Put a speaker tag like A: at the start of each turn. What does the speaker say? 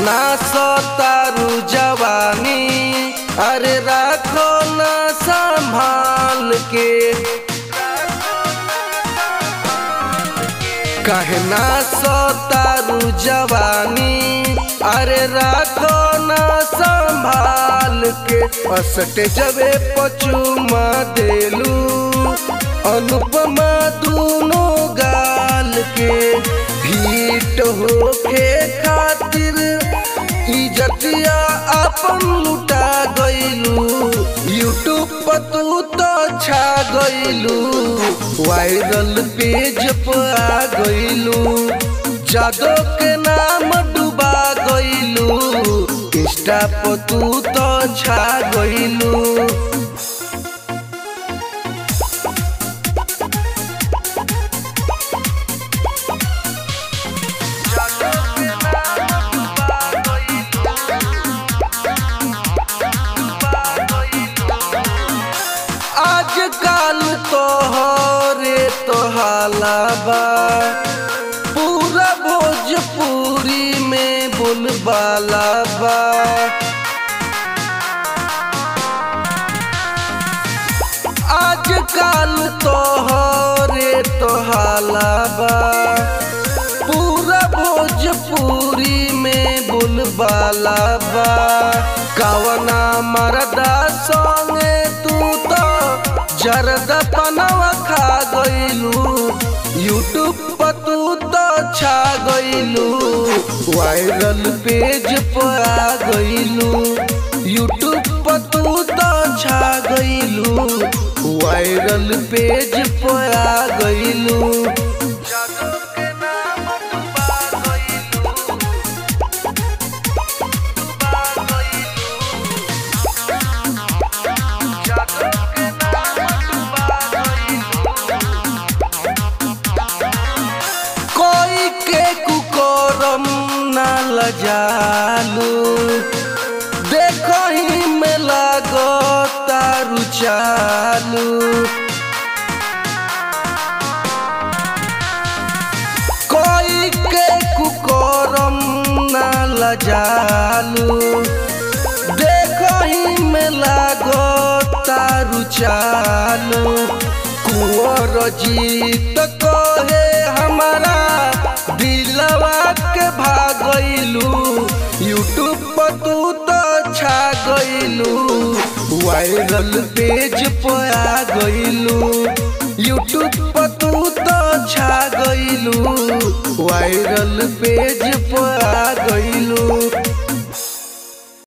A: कहना सतारू जवानी अरे राखो ना संभाल के कहना सतारू जवानी अरे राखो ना संभाल के असट जबे पचुमा देलू अनुपमा दूनो गाल के हिट होके खातिर इजतिया अपन लुटा गइलू यूट्यूब पर तू तो छा गइलू वायरल पेज पर आ गइलू जादो के नाम डुबा गइलू इंस्टा पर तू तो छा गइलू आजकल तोहरे तोहाला बा पूरा भोजपुरी में बोलबाला बा आजकल तोहरे तोहाला बा पूरा भोजपुरी में बोलबाला बा कवना मरदा संगे तू तो जरद पनवा खा गइलू यूट्यूब पर तू तो छा गइलू वायरल पेज पर आ गइलू यूट्यूब पर तू तो छा गइलू वायरल पेज पर आ गइलू कोई के कुकोरम ना लजालू देखो ही में लागो तारू चालू कोई के कुकोरम ना लजालू देखो ही में लागो तारू चालू कुंवर जीत कहे हमारा दिलवा के भागलू यूट्यूब पर तू तो छा गइलू वायरल पेज पर आ गइलू यूट्यूब पर तू तो छा गइलू वायरल पेज पर आ गइलू